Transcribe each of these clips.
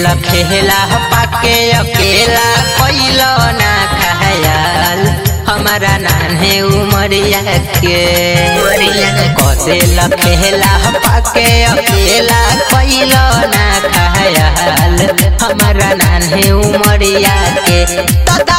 लखेला पाके अकेला कैलो ना खयाल हमारा नान्हे उमरिया के कसे लखेला पाके अकेला कैलो ना खयाल हमारा नान्हे उमरिया के तदा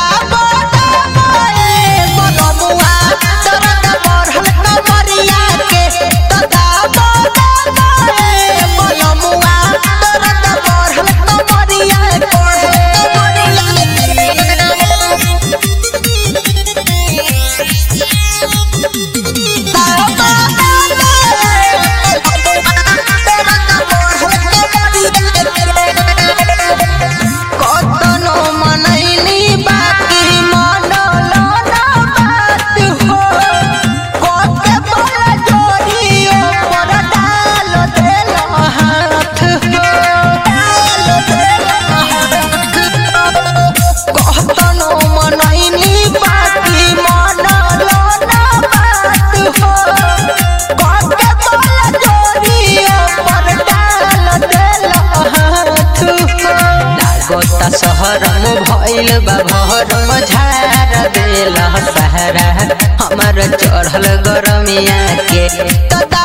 कतनो मनैनी बाकी मनलो ना बात हो कोके बड़ा जोड़ियो पर डाल देलो हाथ हो डाल देलो हाथ हो कतनो मनैनी बाकी मनलो ना बात हो कोके बड़ा जोड़ियो पर डाल देलो हाथ हो लागता शहरम भइल बा भरम झार देल सहारा हमर चढ़ल गरमिया के तदा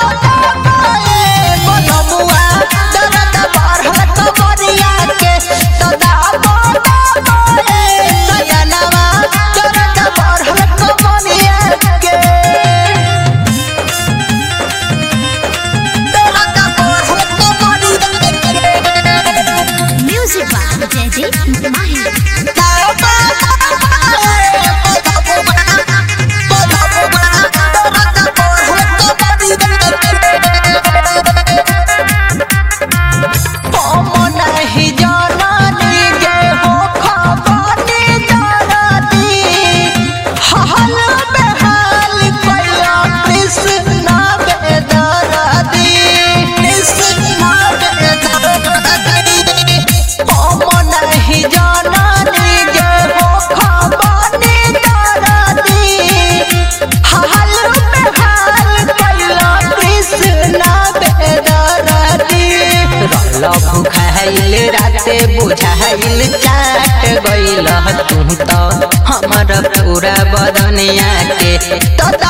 Music by Jaideep Mahi. पमनहि जननी गे हो खबनी दरदी हल बेहाल कैला कृष्ण बेदरदी कृष्ण बेदरदी पमनहि जननी गे हो खबनी दरदी हल बेहाल कैला कृष्ण बेदरदी रल भुखाइल राते बुझाइल चाट गइल तू त हमर पूरा बदनिया के तदा